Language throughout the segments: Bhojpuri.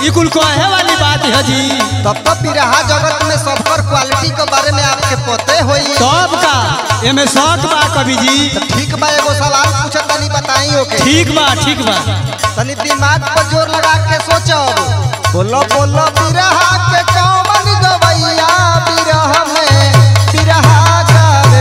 ई कुल कहे वाली बात है जी तब तो पिरहा जगत में सबकर क्वालिटी के बारे में आपके पते होई सब का एमे शौक बा कवि जी तो ठीक बा एगो सवाल पूछत तनी बताई ओके ठीक बा ठीक बा तनी दिमाग पर जोर लगा के सोचब बोलो बोलो बिरहा के कौन गवैया बिरह में बिरहा गावे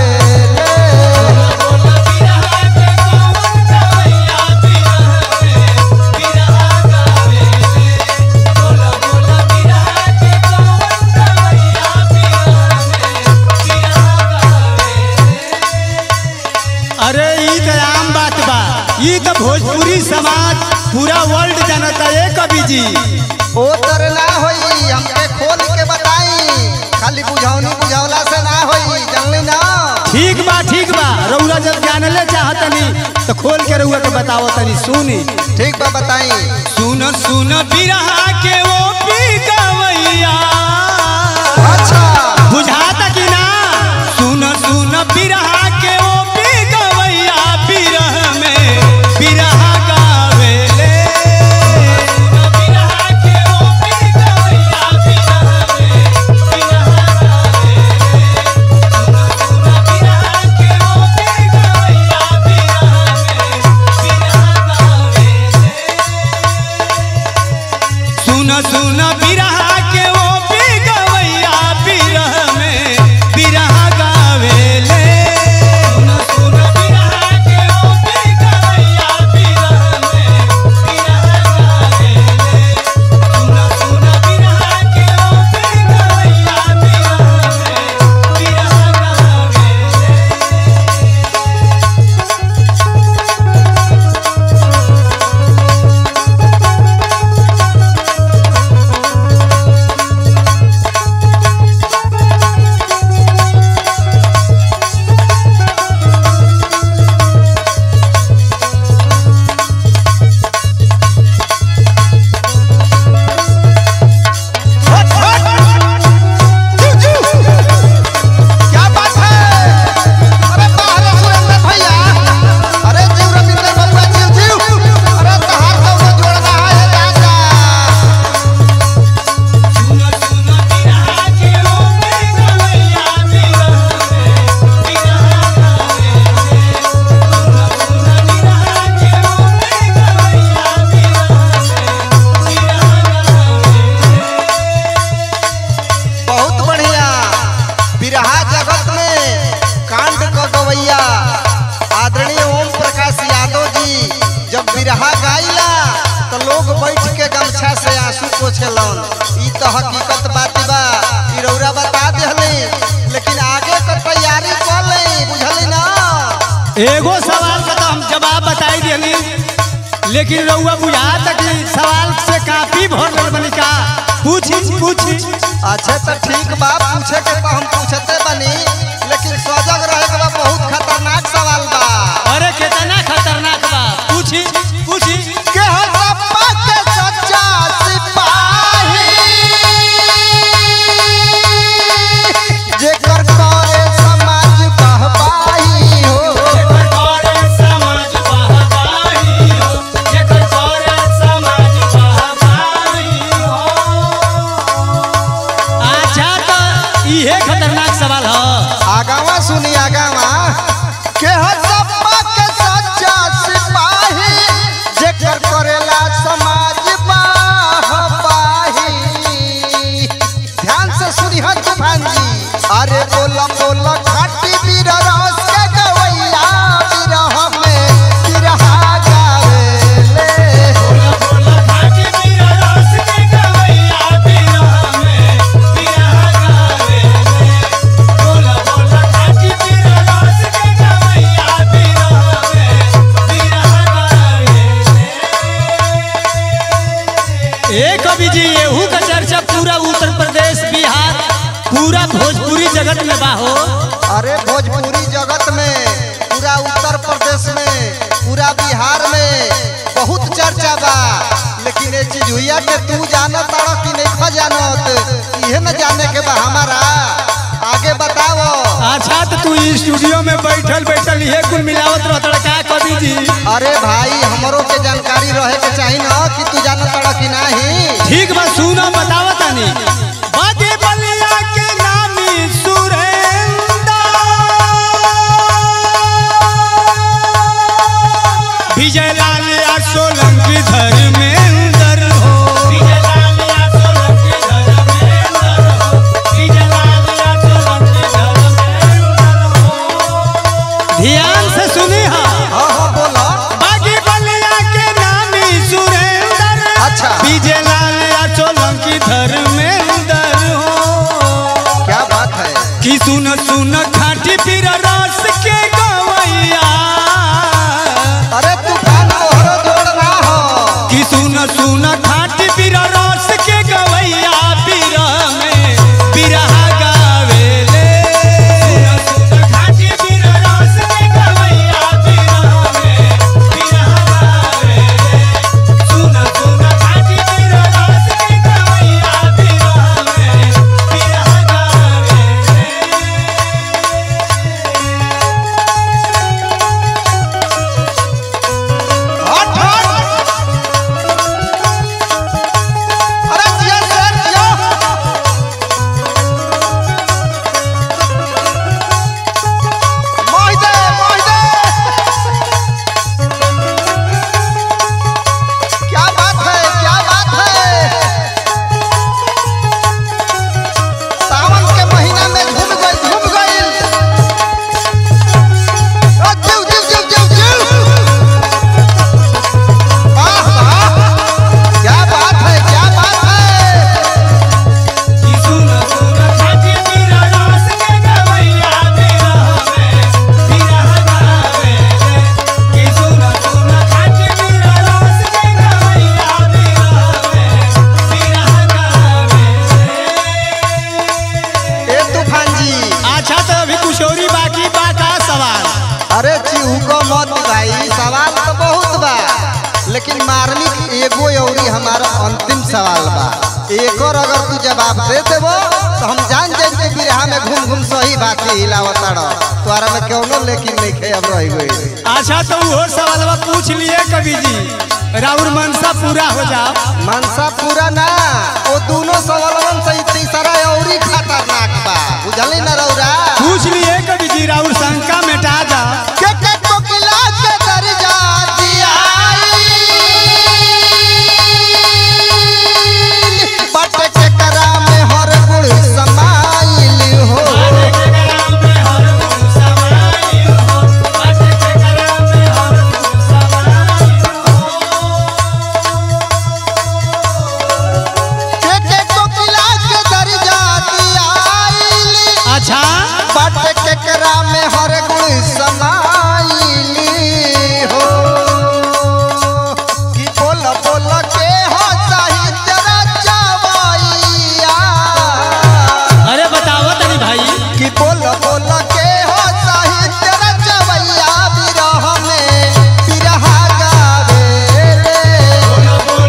अरे ई तो आम बात बा ई तो भोजपुरी समाज पूरा वर्ल्ड जानता है कवि जी ओ तर ना होई हमके खोल के बताई खाली बुझौनी बुझौला से ना होई जानली ना ठीक बा ठीक बा रउरा जब जानले चाहतनी तो खोल के रउआ के बताओ तनी सुनी ठीक बा बताई सुन सुन बिरहा के वो पी गवैया अच्छा बुझाता कि ना सुन सुन बिरहा के वो पी गवैया बिरह में बिरहा गावेले बिरहा के वो पी गवैया बिरह में बिरहा सुन सुन बिरहा के वो पी गवैया बिरह में बिरहा गावेले सुन सुन बिरहा के वो पी गवैया बिरह में बिरहा गावेले सुन सुन बिरहा के वो पी गवैया बिरह में बिरहा गावेले क्या बात है अरे बाहर सुरेंद्र भैया अरे जीव रविंद्र बबुआ जीव जीव अरे तहार कौनो जोड़ना है राजा सुन सुन बिरहा के वो पी गवैया बिरह में बिरहा गावेले सुन सुन बिरहा के वो पी गवैया बिरह में बिरहा गावेले बहुत बढ़िया बिरहा जगत में कांड क गवैया आदरणीय ओम प्रकाश यादव जी जब बिरहा गाइला तो लोग बैठ के गमछा से आंसू पोछेलन ई तो हकीकत बात बा ई रौरा बता देहली लेकिन आगे के तैयारी कर ले बुझली ना एगो सवाल का तो हम जवाब बताई दिली लेकिन रउआ बुझात कि सवाल से काफी भर गल बनी का पूछी पूछी अच्छा तो ठीक बा पूछे के तो हम पूछते बनी लेकिन सजग रहे के बा बहुत खतरनाक सवाल बा अरे कितना खतरनाक बा पूछी पूछी के हसप्पा के सच्चा सिपाही जेकर करे समाज बहबाही हो अच्छा तो इहे खतरनाक सवाल ह आगावा सुनी आगावा के हसप्पा के सच्चा सिपाही जेकर करेला समाज बहबाही ध्यान से सुनी ह तूफान जी अरे बोला बोला खाटी बीर रस के गवैया बिरह में बिरहा गावेले ए कवि जी एहू का चर्चा पूरा उत्तर प्रदेश बिहार पूरा भोजपुरी जगत में बा हो अरे भोजपुरी जगत में पूरा उत्तर प्रदेश में पूरा बिहार में बहुत चर्चा बा लेकिन ये चीज हुआ के तू जानत तारा कि नहीं खा जानत इहे न जाने के बा हमारा आगे बताओ अच्छा तो तू ई स्टूडियो में बैठल बैठल ये कुल मिलावत रहता का कवि जी अरे भाई हमरो के जानकारी रहे के चाहिए ना कि तू जानत तारा कि नहीं ठीक बा तनी बागे बलिया के नामी सुरेंद्र विजय लाल या सोलंकी धर्मेंद्र हो विजय लाल या सोलंकी धर्मेंद्र हो विजय लाल या सोलंकी धर्मेंद्र हो ध्यान से सुनी हाँ हाँ हाँ बोलो बागी बलिया के नामी सुरेंद्र अच्छा। विजय लाल या सोलंकी धर्मेंद्र हो क्या बात है कि सुन सुन खाटी पीर रस के गवैया अरे तूफान मोहर जोड़ना हो कि सुन सुन खाटी पीर रस के गवैया पीर में पिरहा गावेले सुन सुन खाटी पीर रस के गवैया पीर में पिरहा गावेले सुन सुन खाटी पीर रस के गवैया पीर में पिरहा गावेले हट हट अरे जिया सर जिया मोहिदे मोहिदे क्या बात है क्या बात है सावन के महीना में घूम गई घूम गई ओ जीव जीव जीव जीव जीव वाह वाह क्या बात है क्या बात है कि सुन सुन खाटी पीरा रस के गवैया पीरा में पीरा गावेले कि सुन सुन खाटी पीरा रस के गवैया पीरा में पीरा गावेले ए तूफान जी अच्छा तो अभी कुछ और ही बाकी बा का सवाल अरे चिहू को मत भाई सवाल तो बहुत बा लेकिन मार्मिक एगो अउरी हमारा अंतिम सवाल बा एक और अगर तू जवाब दे देबो तो हम जान जाए कि बिरहा में घूम घूम सही बात हिलावता रह तोरा में कौनो लेकिन नहीं खे अब रह गई अच्छा तो वो सवालवा पूछ लिए कवि जी राउर मनसा पूरा हो जाओ मनसा पूरा ना वो दोनों सवालन से तीसरा अउरी खतरनाक बा बुझली ना रौरा पूछ लिए कवि जी राउर शंका मिटा जा के के कोकिला के दर्जा दियाई बट के करा में हर गुण समाइल हो के के कोकिला के दर्जा दियाई अच्छा बट के करा में हर गुण समाइल हो कि बोल बोल के हो साहित्य रचवैया अरे बताओ तनी भाई कि बोल बोल के हो साहित्य रचवैया विरह में विरहा गावे रे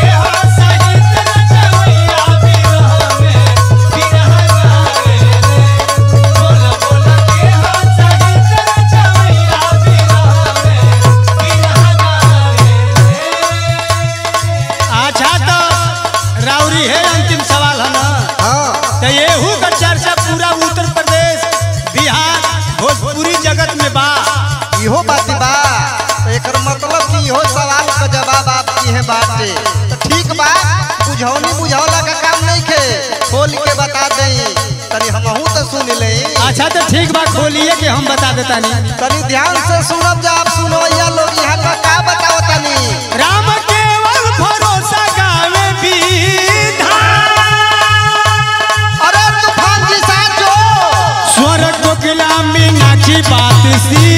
अच्छा तो राउरी है अंतिम सवाल है ना हाँ तो येहू का चर्चा पूरा उत्तर प्रदेश बिहार भोजपुरी जगत में बा इहो बात बा तो एकर मतलब कि इहो सवाल का जवाब आप है बाटे तो ठीक बा बुझौनी बुझौला का काम नहीं खे खोल के बता देई तनी हमहू तो सुन ले अच्छा तो ठीक बा खोलिए कि हम बता देता नहीं तनी ध्यान से सुनब जा आप सुनो या लोग यहाँ का का बताओ तनी राम केवल भरोसा गावे विधान अरे तूफान जी साचो स्वर्ग कोकिला मीनाक्षी बात सी